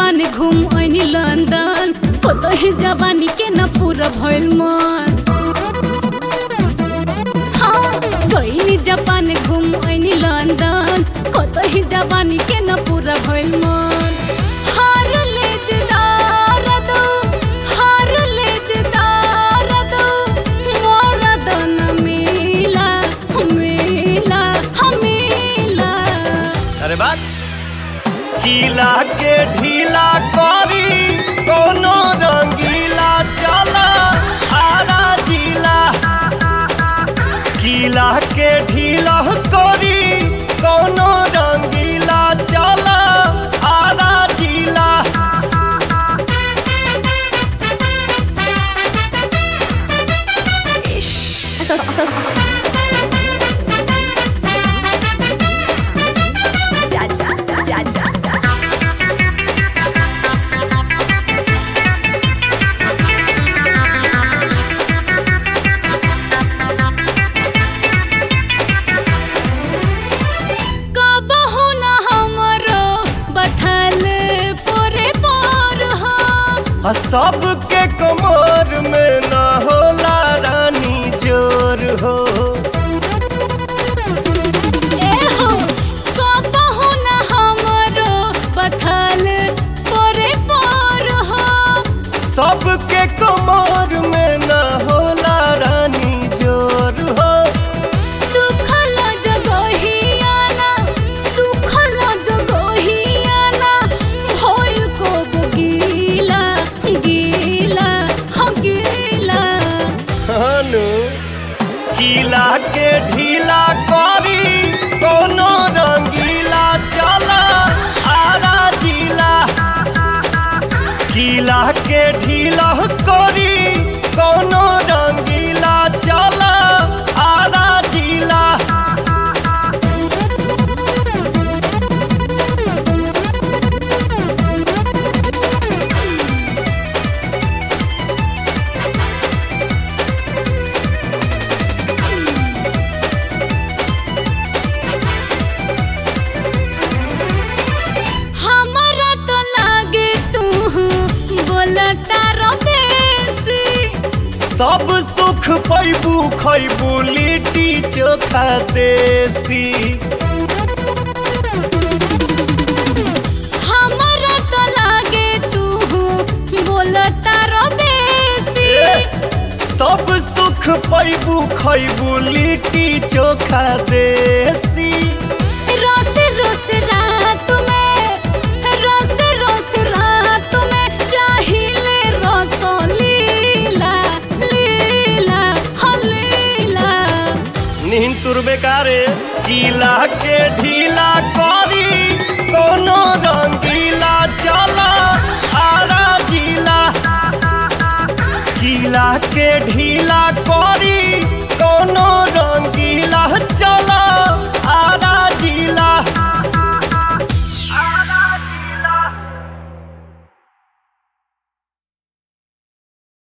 Japan घूम ऐनी London कतही जवानी के न पूरा भइल मन हाँ गईली जापान घूम ऐनी लंदन कतही जवानी के न पूरा भइल मन हार ले जदार दो हार ले जदार दो मोरा दन मिला मिला मिला अरे बात गीला के ढीला करी कोनो रंगीला चला आरा जिला गीला के ढीला करी कोनो रंगीला चला आरा जिला कबहु न हमरो बथल पोरे पोर हो आ सबके कमर में ना होला रानी जोर हो ए हो कबहु न हमरो बथल पोरे पोर हो सबके कमर में ना होला रानी जोर हो सुखल जगहियाना सुखल जगहियाना भइल को गीला गीला हो गीला हनु गीला के ढीला करी कोनो रंगीला चला आरा जिला गीला के ढीला करी कोनो रंगीला चला आरा जिला हमरा तो लागे तू बोलता रबेसी सब सुख पैबू खैबू लिट्टी चोखा देसी हमरा तो लागे तू बोलता रबेसी सब सुख पैबू खैबू लिट्टी चोखा देसी रोस रोस रात में रोस रोस रात में चाहिले रस लीला लीला हो लीला नींद तुरबे कारे गीला के ढीला करी कोनो रंगीला चला आरा जिला गीला के ढीला करी कोनो रंगीला चला आरा जिला